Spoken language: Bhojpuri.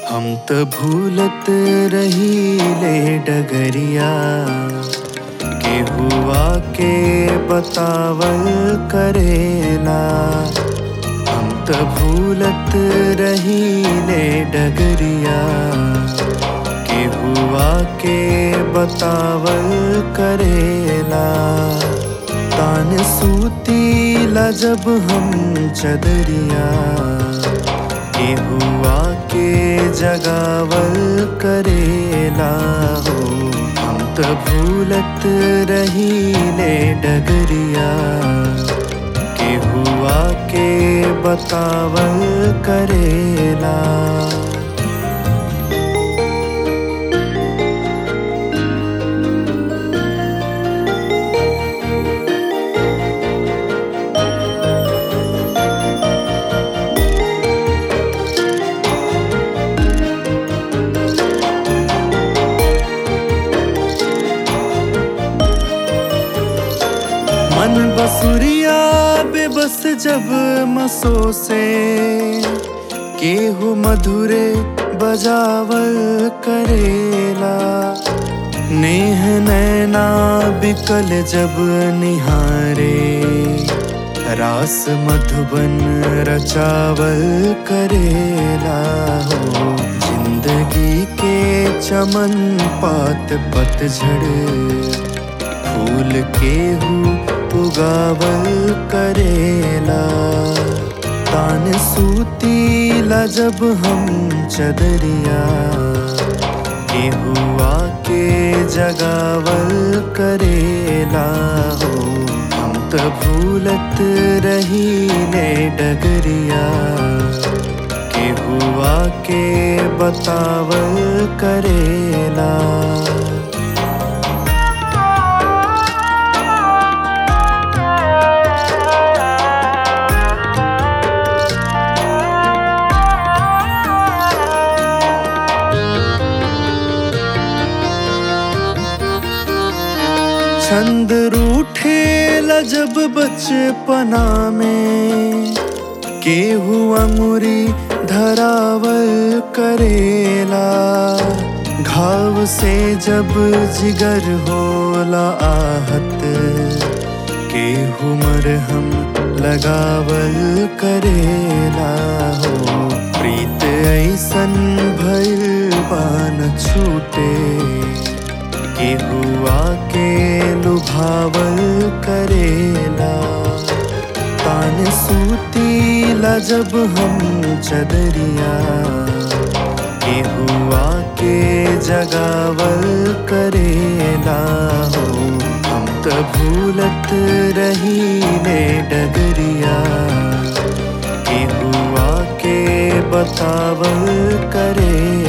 हम त भूलत रहीले डगरिया के हुआ के बतावल करेला हम त भूलत रहीले डगरिया के हुआ के बतावल करेला तान सूतीला जब हम चदरिया के हुआ के जगावल करेला हो हम त भूलत रहीले डगरिया के हुआ के बतावल करेला मन बसुरिया बेबस जब मसो से केहू मधुरे बजावल करेला नेह नैना बिकल जब निहारे रास मधुबन रचावल करेला हो जिंदगी के चमन पात पतझड़ फूल केहू उगावल करेला तान सूतीला जब हम चदरिया केहुआ के जगावल करेला हो हम त भूलत रहीले डगरिया केहुआ के बतावल करेला छंद रूठे जब बचपना में केहू अंगुरी धरावल करेला घाव से जब जिगर होला आहत केहू मरहम लगावल करेला हो प्रीत ऐसन भइल पान छूटे के हुआ के लुभावल करेला तान सूतीला जब हम चदरिया के हुआ के जगावल करेला हो हम त भूलत रहीले डगरिया के हुआ के बतावल करे